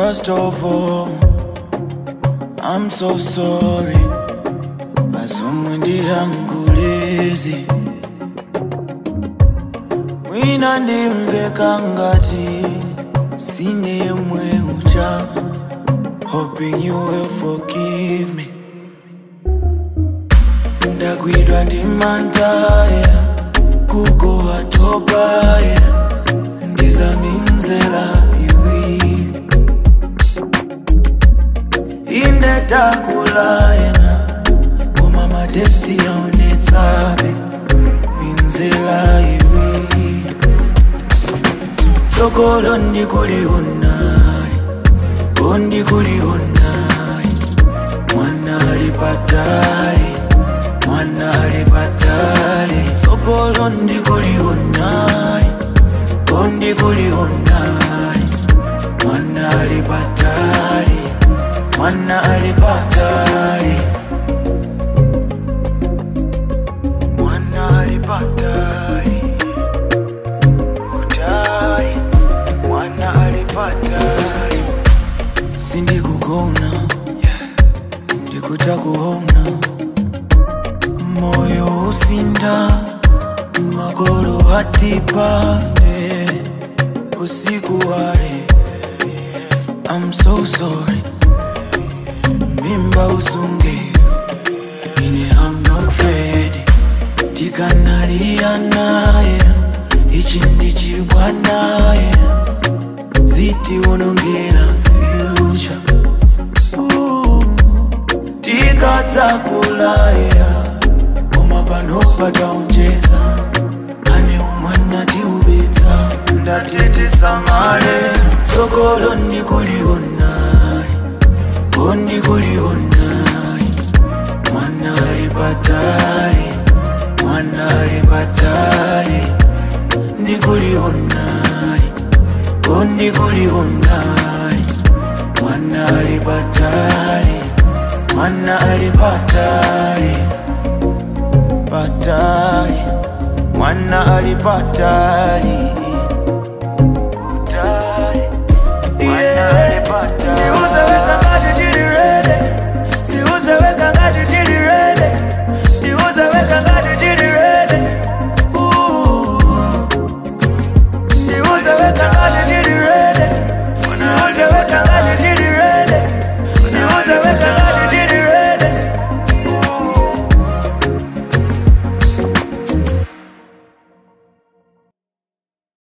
First of all, I'm so sorry. Bazumwe ndihangulezi mwina ndimveka ngati sine yemwe ucha hoping you will forgive me ndagwidwa ndi mantaya kugowa topaya ndizaminzela iwiri indetakulayena koma matesti yaonetsabe minzela iwiri tsogolo ndikulionali ondikulionali mwanali patali mwanali patali tsogolo ndikulionali ondikulionali mwanali patali mwanali patali mwanali patali kutali mwanali patali sindikugona ndikutakuona moyo usinda magolo hatipande usiku wale I'm so sorry mimba usunge ine I'm not ready tikanalia naye ichi ndichibwa naye ziti unongera future Ooh, tikadzakulaya koma pano pataonjeza ane umwana tiubetsa ndatitisamale tsogolo ndikulionali ondikulionali mwanali patali mwanali patali ndikulionali ondikulionali mwanali patali mwanali patali patali mwana alipatali